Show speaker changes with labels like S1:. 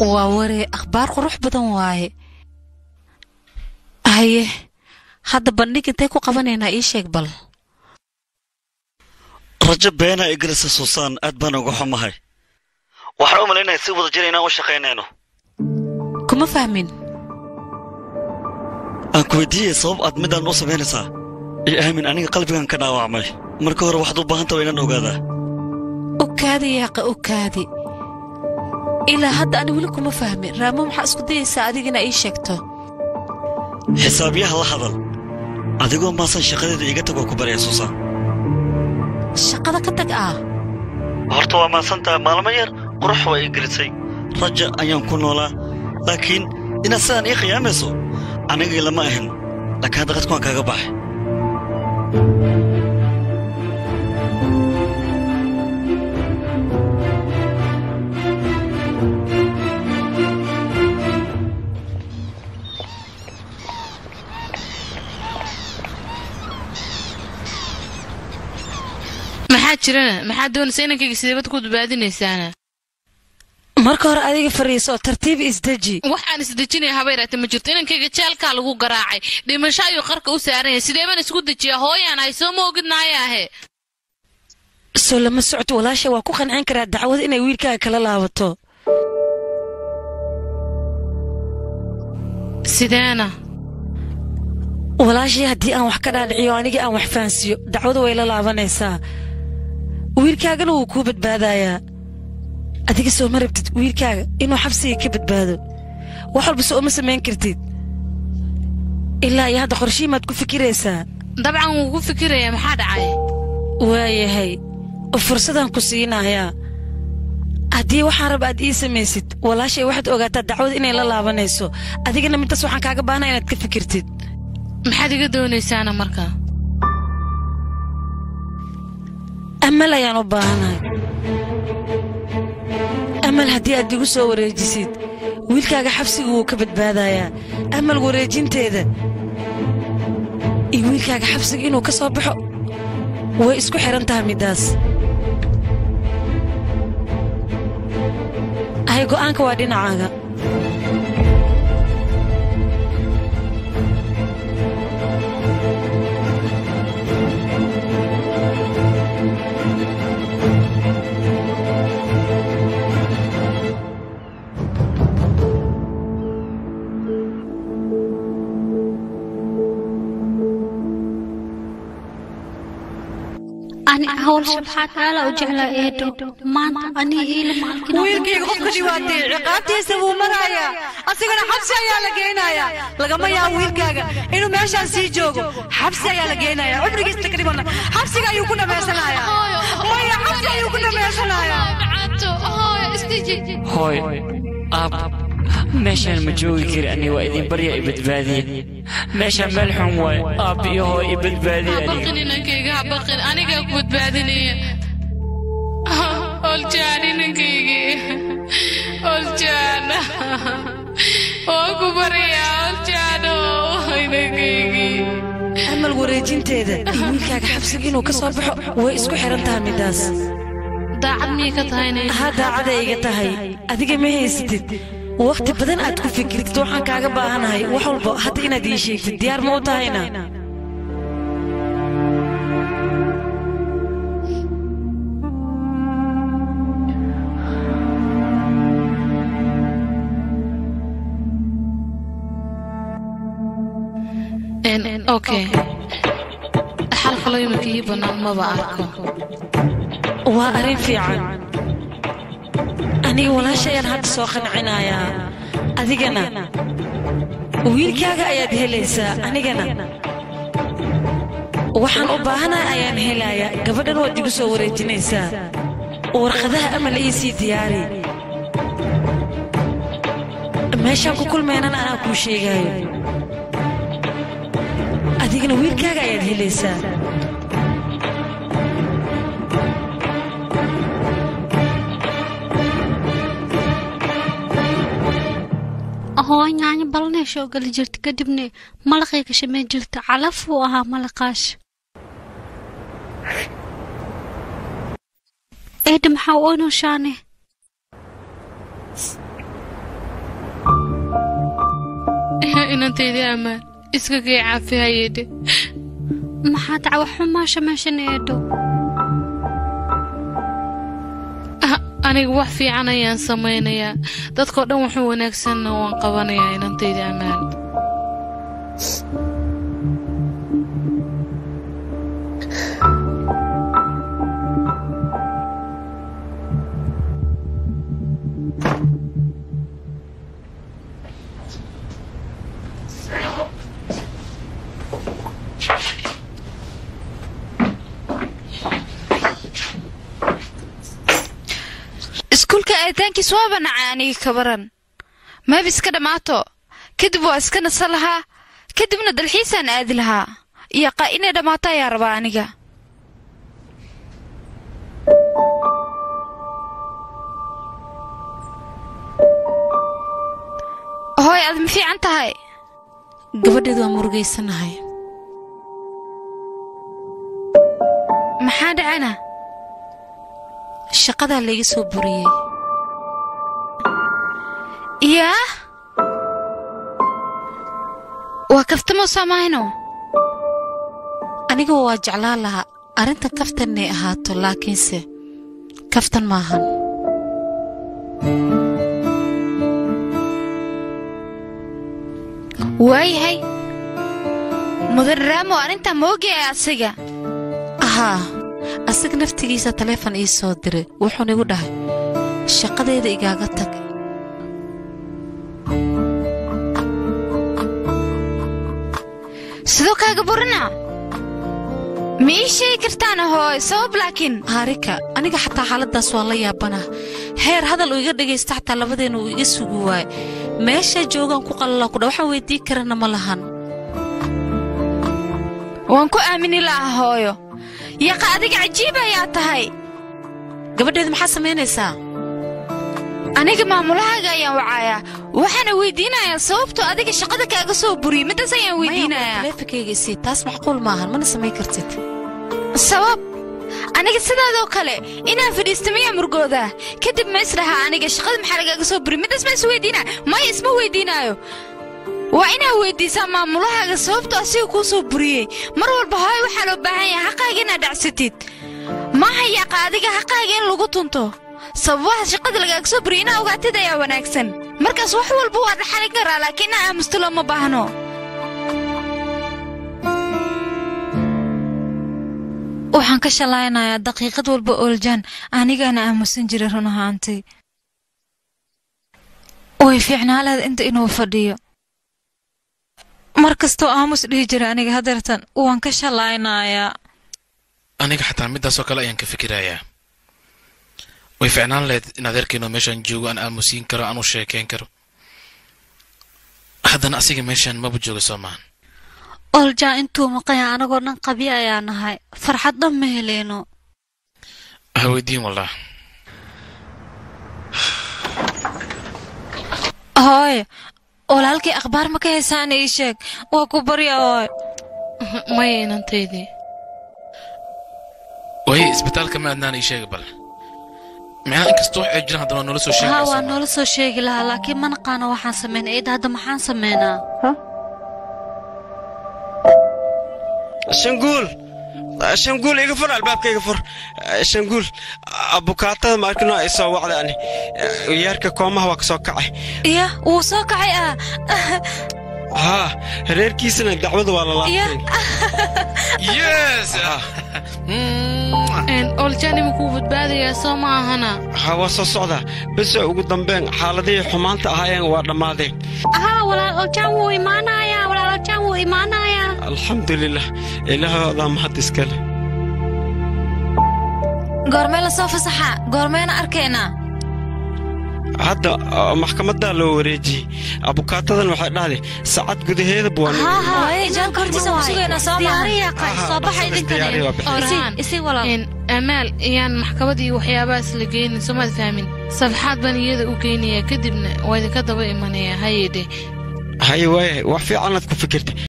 S1: waa waree akhbaar qurux badan waaye haye hadda bandhig intay ku qabanaynaa ii sheeg bal
S2: rajo beenaa igelisa suusaan aad baan uga xumahay waxaan u malaynaya si wada jir inaan u shaqaynayno
S1: kuma fahmin
S2: aan ku weydiiyey sabab aad midaan u samaynaysaa iyo aamin aniga qalbigan ka dhaawacmay marka hore waxaad u baahan taha inaan ogaadaa
S1: okaadi yaaqa okaadi ilaa hadda ani weli kuma fahmin raamo maxaa isku dayaysaa adiga inaa ii sheegto
S2: xisaabyaha la hadal adigoo maasan shaqadeeda iga tagoo ku baraya suusaan
S1: shaqada ka tag ah
S2: horta waa maasantaha maalmo yar qurux waa ii gelisay raja ayaan ku noolaa laakiin inaad sidaan ii khiyaamayso anigii lama ahin laakiin hadda qadku waan kaaga baxay
S3: maxaa jirana maxaa doonaysa inankayga sideebad ku badbaadinaysaana
S1: marka hore adiga fariiso oo tartiib isdeji
S3: waxaan isdejinaya habayraate ma jirto inankayga jaalkaa lagu garaacay dhimasho ayuu qarka u saaran yahay sideebaan isku dejiyaa hooyaan hay soo ma ogidnaayaahe
S1: soo lama socto walaasha waa ku qancin karaa dacwada inay wiilkaaga kala laabato
S3: sideena
S1: walaashii haddii aan wax ka dhaadhiciyo anigii aan wax fahansiiyo dacwadu way la laabanaysaa wiilkaagana wuu kuu badbaadayaa adiga soo ma rabtid wiilkaaga inuu xabsiga ka badbaado wax walba soo uma samayn kartid ilaa iyo hadda qorshihiimaad ku fikiraysaa
S3: dabcan wuu ku fikirayaa maxaa dhacay
S1: waayahay fursadaan ku siinayaa haddii waxaan raba aad ii samaysid walaashay waxaad ogaataa dacwada inay la laabanayso adigana midtaas waxaan kaaga baahnaa inaad ka fikirtid
S3: maxaad iga doonaysaana markaa
S1: amal ayaan u baahanahay amal haddii aad igu soo wareejisid wiilkaaga xabsiga wuu ka badbaadayaa amal wareejinteeda iyo wiilkaaga xabsiga inuu ka soo baxo way isku xidhan tahay middaas ahay go'aanka waa dhinacaaga
S4: ani hawlsha maxaa kaala u jeclaa eedo maanta anii iila maalkina
S5: wiilkayga qofka dhibaatay ciqaabtiisa wuu marayaa asigana xabsi ayaa la geynayaa lagama yaabo wiilkaaga inuu meeshaan sii joogo xabsi ayaa la geynayaa cumrigiisa takriiban xabsiga ayuu ku dhammaysanayaa maya xabsi ayuu ku dhammaysanayaa
S6: hooy aab meeshaan ma joogi kari aniga waa idin barya i badbaadiye meeshaan meel xun waay aab iyo hooy i badbaadiye aniga
S3: habaqin inankayga habaqin anigaa ku badbaadinaya oljaan inankaygii oljaan waa ku baryaa oljaano inankaygii
S1: amal wareejinteeda iyo wiilkaaga xabsiga inuu ka soo baxo way isku xidhan tahay middaas
S3: daacad miyay ka tahayna
S1: haa daacaday iga tahay adiga ma haysatid wakhti badan aad ku fikirtid waxaan kaaga baahanahay wax walba hadda inaad ii sheegtid diyaar ma u tahayna
S3: okay xal kaloo iminka ii bannaan maba arko
S1: waa arrin fiican aniga walaasha ayaan hadda soo qancinayaa adigana wiilkaaga ayaad helaysaa anigana waxaan u baahanahay ayaan helayaa gabadhan waad igu soo wareejinaysaa warqadaha amal ii sii diyaari meeshaan ku kulmaynana anaa kuu sheegaayo adigana wiilkaaga ayaad helaysaa
S4: hoo nyaanyo balanay soo gali jirta kadibna malaqay ka shameen jirta calaf uu ahaa malaqaash eedha maxaa u onoshaane
S3: inantaydii ammaan iska kay caafi hayedhe
S4: maxaa dacwa xumaasha meeshan eedho
S3: Ah, aniga wax fiican ayaan samaynayaa dadkao dhan waxuu wanaagsanna waan qabanayaa inantaydii ammaan
S7: iskuulka aadaankiis waaba nacay aniga ka baran maab iska dhammaato kadib waa iska nasa lahaa kadibna dalxiisaan aadi lahaa iyo qa inay dhammaato ayaa rabaa aniga hooy aad ma fiican tahay
S1: gabadheedu waa murugaysanahay
S7: maxaa dhacana
S1: shaqadaa layga soo buriyey
S7: yaa waa kaftamo samayno
S1: aniga waa jeclaan lahaa arrintan kaftan inay ahaato laakiinse kaftan maahan
S7: waayahay mudan raamo arrintaa ma ogyahay asiga
S1: ahaa asaga naftigiisa taleefon ii soo diray wuxuuna igu dhahay shaqadeeda igaaga tag
S7: sidoo kaaga burina ma ii sheegi kartaana hooy sabab laakiin
S1: haarika aniga xataa xaaladdaas waan la yaabanah heer hadal uu iga dhegaysta xataa labadeenna uu iga sugi waaye meeshaa joogaan ku qalala kudha waxaan weyddiin karana ma lahan
S7: waan ku aamini laha hooyo yaqa adiga cajiib ayaa tahay
S1: gabadheeda maxaa samaynaysaa
S7: aniga maamulahaaga ayaan wacayaa waxaana weydiinayaa sababtoo adiga shaqada kaaga soo buriyey midaas ayaan weydiinayaa
S1: taleefonkayga isii taas macquul maahan mana samayn kartid
S7: sabab aniga sidaadoo kale inaan fadhiista miyaa murgoodaa kadib ma isdhahaa aniga shaqada maxaa lagaaga soo buriyey midaas ma is weydiinaya maya isma weydiinaayo waa inaad weydiisaa maamulahaaga sababtoo asiga kuu soo buriyey mar walba hooy waxaa loo baahan yahay xaqaaga inaad dhacsatid maaha yaaqa adiga xaqaaga in lagu tunto sababaha shaqada lagaaga soo buriyey inaa ogaatid ayaa wanaagsan markaas wax walba waa dhaxalin karaa laakiin inaa aamusto looma baahno
S8: waxaan ka shalaynayaa daqiiqad walba ooljaan anigaana aamusan jiray run ahaantii way fiicnaaleed inta inuu fadhiyo mar kastoo aamus dhihi jira aniga hadeertan waan ka shalaynayaa
S9: aniga xataa midaasoo kale ayaan ka fikirayaa way ficnaan lahayd in adeerkeenoo meeshaan joogo aan aamusiin karo aan u sheekayn karo haddana asiga meeshaan maba jooga soo maahan
S4: ooljaa intuu maqanya anagoo dhan qabyo ayaa nahay farxad dhan ma heleyno
S9: ha weydiin wallah
S8: hooye walaalkii akhbaar ma ka haysaan ii sheeg waa ku barya hooy
S3: maya inantaydii
S9: waaye isbitaalka ma adnaan ii sheega bal micnaha inkastoo wax ay jiraan haddana waa noola soo sheegaya
S4: haa
S9: soo
S4: waa
S9: maahan.
S4: noola soo sheegi lahaa laakiin ma naqaano waxaan sameynay eedda hadda maxaan sameynaa
S10: shanguul shanguul iga fur albaabka iga fur shanguul abukaatada ma arkino ay soo wacda ani yaarka koomaha waa ka soo kacay
S8: iya wuu soo kacay ah
S10: haa reerkiisana dacwada waa la laabteen
S9: yes
S3: oljani ma kuu badbaadayaa soo ma ahana
S10: haa waa soo socdaa bese ugu dambeyn xaaladihii xumaanta ahaayeen waa dhammaadeen
S4: haa walaal oljaan wuu imaanayaa walaal oljaan wuu imaanayaa
S10: alxamdulilah ilaahoodaa mahad iskale
S8: goormee lasoo fasaxa goormeena arkaynaa
S10: hadda ah, maxkamaddaa loo wareejiyey abukaatadan waxay dhahday saacad gudaheedaba waa
S4: haa haa
S8: Waaye, jaanka hortiisa ku sugaynaa soo maaha
S4: diyaariya qay
S10: Aha,
S4: soo baxa
S10: dhaqso diyaariya waa
S4: idinkane
S10: bixin.
S3: Orhaan.
S4: isi walaal
S3: Een, amaal iyaan maxkamad iyo waxyaabahaas la geynin somaad fahmin safxaad baan iyada u geynayaa kadibna waa idinka daba imanayaa hayedhe
S10: haye waaye wax fiicanaad ku fikirta